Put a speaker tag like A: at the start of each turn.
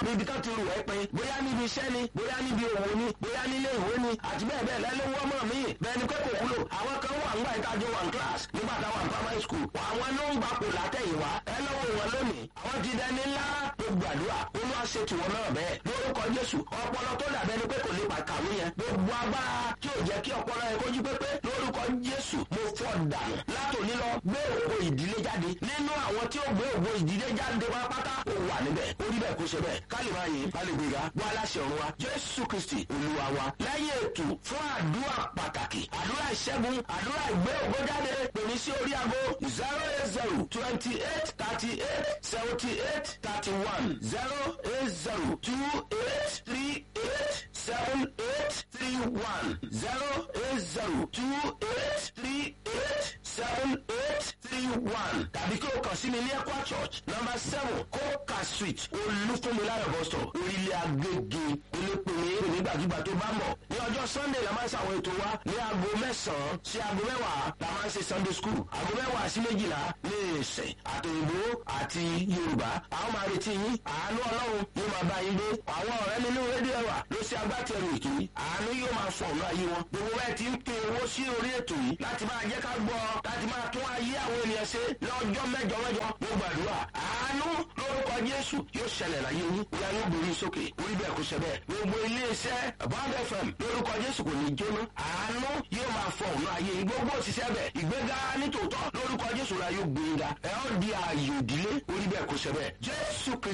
A: níbi kan ti rù ẹ́ pin bóyá níbi iṣẹ́ ni bóyá níbi òwò ni bóyá nílé ìwé ni àti bẹ́ẹ̀ bẹ́ẹ̀ lẹ́nu wọ́n mọ̀ mí bẹ́ẹ̀ ni pé kò wúlò àwọn kan wà ńgbà ìtajọ wà ní class nígbà táwọn primary school àwọn ló ń gbapò látẹ̀yìnwá ẹ lọ́wọ́ wọn lónìí àwọn ti dẹni ńlá tó gbàdúrà olúwa ṣe tiwọn náà bẹ́ẹ̀ lórúkọ jésù ọpọlọ tó dàbẹ́ ni pé kò lè pàkàwé yẹn gbogbo agbára tí ò jẹ́ kí ọpọlọ yẹn kójú pépé lórúkọ jésù mo fọ́ dànù látòní lọ gbé ògo ìdílé jáde nínú àwọn tí ó gbé ògo ìdílé jáde wá pátá ó wà níbẹ̀ ó rí bẹ́ẹ̀ kó ṣe bẹ́ẹ̀ ká lè máa yìn ká lè gbéga wá aláṣẹ ọ̀run wa jésù kristi olúwa wa lẹ́yìn ètò fún àdúrà pàtàkì àdúrà ìṣẹ́gun àdúrà ìgbé ògo jáde pèmí sí orí ago zero eight zero twenty eight thirty eight seventy eight thirty one zero eight zero two eight three eight seven eight three one zero eight zero two eight three eight seven eight three one tàbí kí o kàn sí mi ní ekwa church number seven coca street olúfúnmiláyọ̀ bọ́sọ̀ orílẹ̀ agége olépele nígbàkigbà tó bá mọ̀ ní ọjọ́ sunday la máa ń ṣàwọn ètò wa ní aago mẹ́sàn-án sí aago mẹ́wàá la máa ń ṣe sunday school aago mẹ́wàá sí méjìlá ní ìsìn àtòyìnbó àti yorùbá àwọn máa retí yín àánú ọlọ́run yóò máa bá yín gbé àwọn ọ̀rẹ́ nínú rédíò ẹ̀wà ló ṣe agbátẹrù ètò yìí àánú yóò máa fọ ọ̀nà ayé wọn gbogbo bẹ́ẹ̀ ti ń pe owó sí orí ètò yìí láti máa jẹ́ ká gbọ́ láti máa tún ayé àwọn ènìyàn ṣe lọ́jọ́ mẹ́jọ mẹ́jọ mo gbàdúrà àánú lórúkọ jésù yóò ṣẹlẹ̀ láyé yín ìyá yóò borí sókè orí bẹ́ẹ̀ kó ṣe bẹ́ẹ̀ gbogbo iléeṣẹ́ bond fm lórúkọ jésù kò ní jóná àánú yóò máa fọ ọ̀nà ayé yín gbogbo òṣìṣẹ́ bẹ̀ ìgbéga nítòótọ́ lórúkọ jésù la yóò gbé yín ga ẹ̀ ọ́ di ààyè òdílé orí bẹ́ẹ̀ kó ṣe bẹ́ẹ̀ jésù kristu.